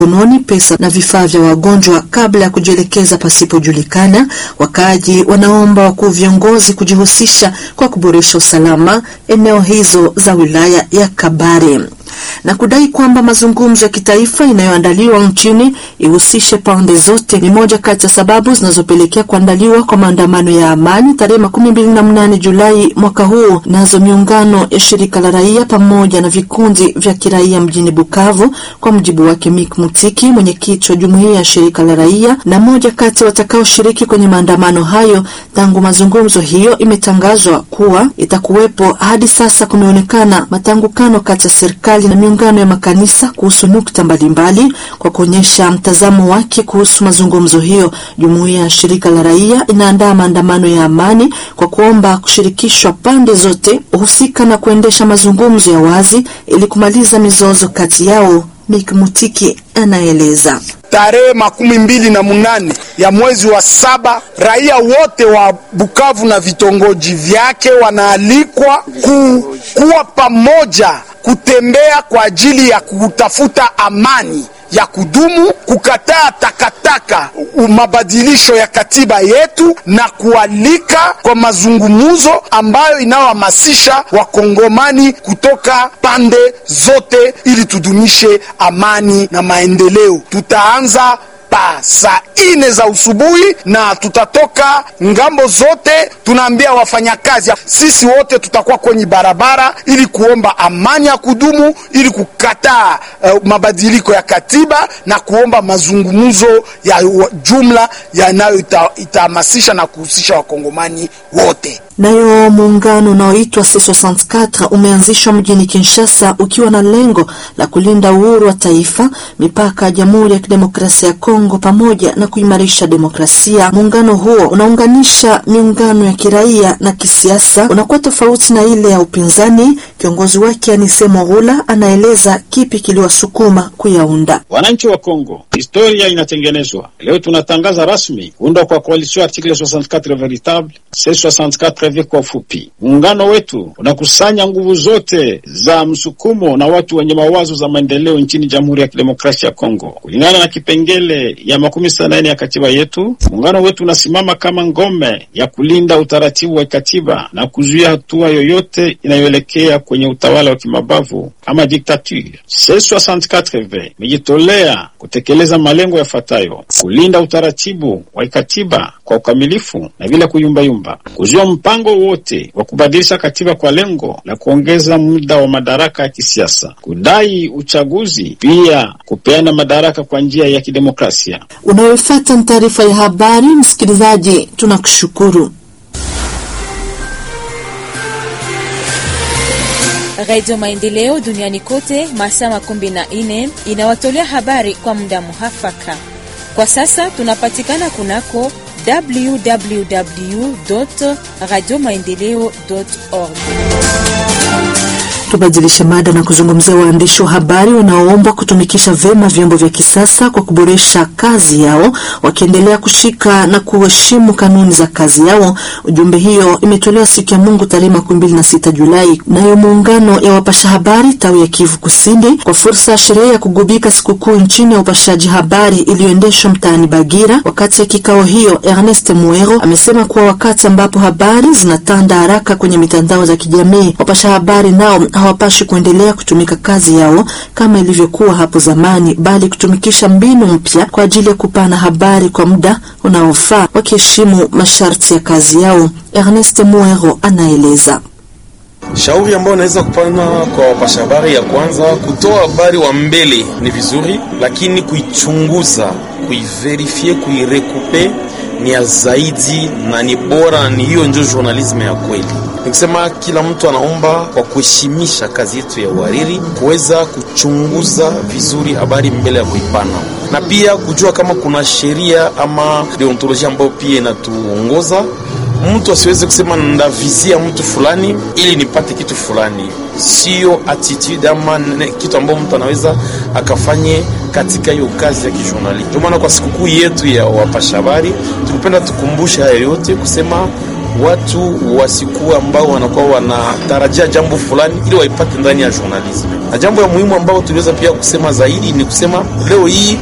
mkononi pesa na vifaa vya wagonjwa kabla ya kujielekeza pasipojulikana. Wakaaji wanaomba wakuu viongozi kujihusisha kwa kuboresha usalama eneo hizo za wilaya ya Kabare na kudai kwamba mazungumzo ya kitaifa inayoandaliwa nchini ihusishe pande zote ni moja kati ya sababu zinazopelekea kuandaliwa kwa maandamano ya amani tarehe makumi mbili na mnane Julai mwaka huu. Nazo miungano ya shirika la raia pamoja na vikundi vya kiraia mjini Bukavu, kwa mujibu wake Mik Mutiki, mwenyekiti wa jumuiya ya shirika la raia na moja kati watakaoshiriki kwenye maandamano hayo. Tangu mazungumzo hiyo imetangazwa kuwa itakuwepo, hadi sasa kumeonekana matangukano kati ya serikali na miungano ya makanisa kuhusu nukta mbalimbali. Kwa kuonyesha mtazamo wake kuhusu mazungumzo hiyo, jumuiya ya shirika la raia inaandaa maandamano ya amani kwa kuomba kushirikishwa pande zote husika na kuendesha mazungumzo ya wazi ili kumaliza mizozo kati yao. Mik Mutiki anaeleza. Tarehe makumi mbili na munane ya mwezi wa saba raia wote wa Bukavu na vitongoji vyake wanaalikwa ku, kuwa pamoja kutembea kwa ajili ya kutafuta amani ya kudumu, kukataa takataka, mabadilisho ya katiba yetu na kualika kwa mazungumzo ambayo inayohamasisha wakongomani kutoka pande zote ili tudumishe amani na maendeleo. Tutaanza pa saa ine za usubuhi na tutatoka ngambo zote. Tunaambia wafanyakazi sisi wote tutakuwa kwenye barabara ili kuomba amani ya kudumu, ili kukataa uh, mabadiliko ya katiba na kuomba mazungumzo ya jumla yanayo itahamasisha na kuhusisha wakongomani wote. Nayo muungano unaoitwa C64 umeanzishwa mjini Kinshasa ukiwa na lengo la kulinda uhuru wa taifa, mipaka ya Jamhuri ya Kidemokrasia ya Kongo pamoja na kuimarisha demokrasia. Muungano huo unaunganisha miungano ya kiraia na kisiasa, unakuwa tofauti na ile ya upinzani. Kiongozi wake Anise Morula anaeleza kipi kiliwasukuma kuyaunda. Wananchi wa Kongo, historia inatengenezwa leo. Tunatangaza rasmi kuundwa kwa coalition article 64 veritable C64 kwa ufupi. Muungano wetu unakusanya nguvu zote za msukumo na watu wenye mawazo za maendeleo nchini Jamhuri ya Kidemokrasia ya Kongo kulingana na kipengele ya makumi sita na nne ya katiba yetu. Muungano wetu unasimama kama ngome ya kulinda utaratibu wa katiba na kuzuia hatua yoyote inayoelekea kwenye utawala wa kimabavu ama diktature. C64 imejitolea kutekeleza malengo yafuatayo: kulinda utaratibu wa katiba kwa ukamilifu na bila kuyumbayumba, kuzuia mpango wote wa kubadilisha katiba kwa lengo la kuongeza muda wa madaraka ya kisiasa, kudai uchaguzi, pia kupeana madaraka kwa njia ya kidemokrasia. Unayofuata ni taarifa ya habari. Msikilizaji, tunakushukuru. Radio Maendeleo duniani kote masaa makumi na nne inawatolea habari kwa muda muhafaka. Kwa sasa tunapatikana kunako www radio maendeleo org. Tubadilishe mada na kuzungumzia waandishi wa habari wanaoombwa kutumikisha vyema vyombo vya kisasa kwa kuboresha kazi yao, wakiendelea kushika na kuheshimu kanuni za kazi yao. Ujumbe hiyo imetolewa siku ya Mungu tarehe makumi mbili na sita Julai nayo muungano ya wapasha habari tawi ya Kivu Kusini kwa fursa ya sherehe ya kugubika sikukuu nchini ya upashaji habari iliyoendeshwa mtaani Bagira. Wakati ya kikao hiyo, Ernest Muero amesema kuwa wakati ambapo habari zinatanda haraka kwenye mitandao za kijamii, wapasha habari nao hawapashi kuendelea kutumika kazi yao kama ilivyokuwa hapo zamani, bali kutumikisha mbinu mpya kwa ajili ya kupana habari kwa muda unaofaa, wakiheshimu masharti ya kazi yao. Ernest Muero anaeleza. Shauri ambayo naweza kupana kwa wapasha habari, ya kwanza, kutoa habari wa mbele ni vizuri, lakini kuichunguza, kuiverifie, kuirekupe ni ya zaidi na ni bora, ni hiyo ndio journalism ya kweli. Nikisema kila mtu anaomba kwa kuheshimisha kazi yetu ya uhariri, kuweza kuchunguza vizuri habari mbele ya kuipana, na pia kujua kama kuna sheria ama deontolojia ambayo pia inatuongoza. Mtu asiweze kusema ndavizia mtu fulani ili nipate kitu fulani, sio attitude ama kitu ambayo mtu anaweza akafanye katika hiyo kazi ya kijurnalisti. Ndio maana kwa sikukuu yetu ya wapasha habari tulipenda tukumbushe haya yote kusema watu wasikuwa ambao wanakuwa wanatarajia jambo fulani ili waipate ndani ya journalism. Na jambo ya muhimu ambao tuliweza pia kusema zaidi ni kusema leo hii